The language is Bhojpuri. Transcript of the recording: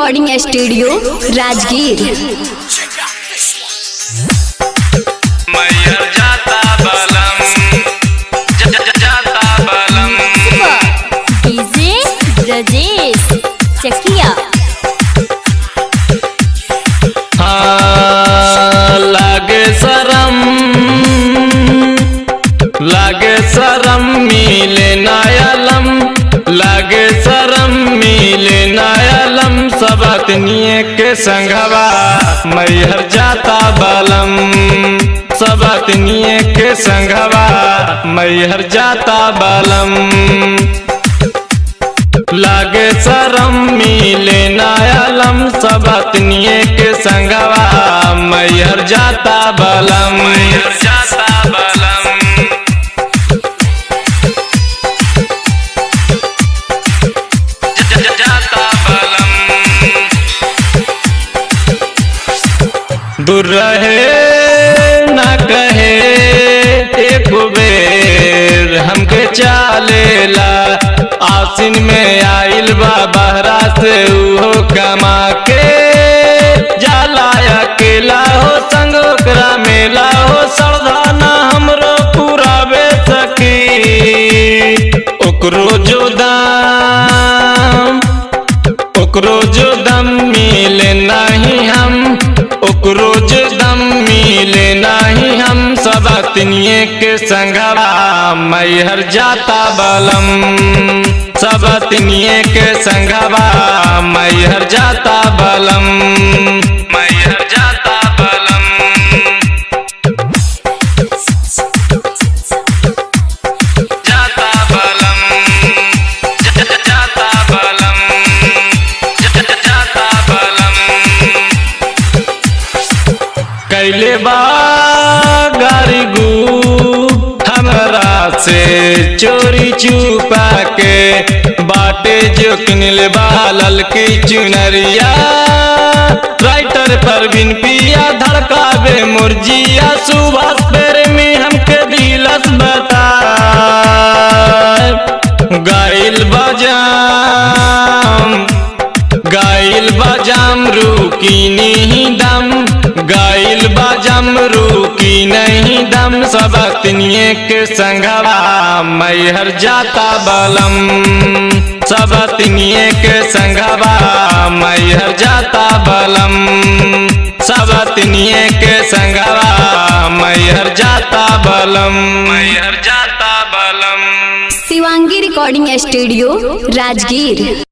रिकॉर्डिंग स्टूडियो राजगीर मैयर जाता बलम ज- ज- ज- जाता बलम डीजे ब्रजेश चकिया हाँ, लागे शरम लागे शरम मिले नायलम लागे शरम मिले नायलम सब अतनिए के संघवा मैहर जाता बलम सब अतनिए के संघवा मैहर जाता बलम लागे शरम मिले नायलम सब अतनिए के संगवा मैहर जाता बलम मैहर जाता बलम ज- ज- जाता बलम दूर रहे ना कहे एक बेर हमके चालेला आसिन में आइल बा बहरा से उहो कमा के जाला अकेला हो संग ओकरा मेला हो सरदाना हमरो पुरावे सकी ओकरो जो दाम ओकरो जो दम मिले नहीं हम ओकरो जो दम मिले नहीं हम सब अतनिए के संगवा मैहर जाता बलम सब अतनिए के संगवा मैहर जाता बलम मैहर जाता बलम जाता बलम ज- ज- जाता बलम ज- ज- जाता बलम कैले बा गारी गू हमरा से चोरी छुपा के बाटे जो किनले बा ललकी चुनरिया राइटर परवीन पिया धड़कावे मुर्जिया सुभाष पेरे में हमके दिलस बता गाइल बजाम गाइल बजाम रुकी नहीं दम गाइल बजाम रुकी नहीं दम सब अतनिए के संगवा मैहर जाता बलम सब अतनिए के संगवा मैहर जाता बलम सब अतनिए के संगवा मैहर जाता बलम मैहर जाता बलम शिवांगी रिकॉर्डिंग स्टूडियो राजगीर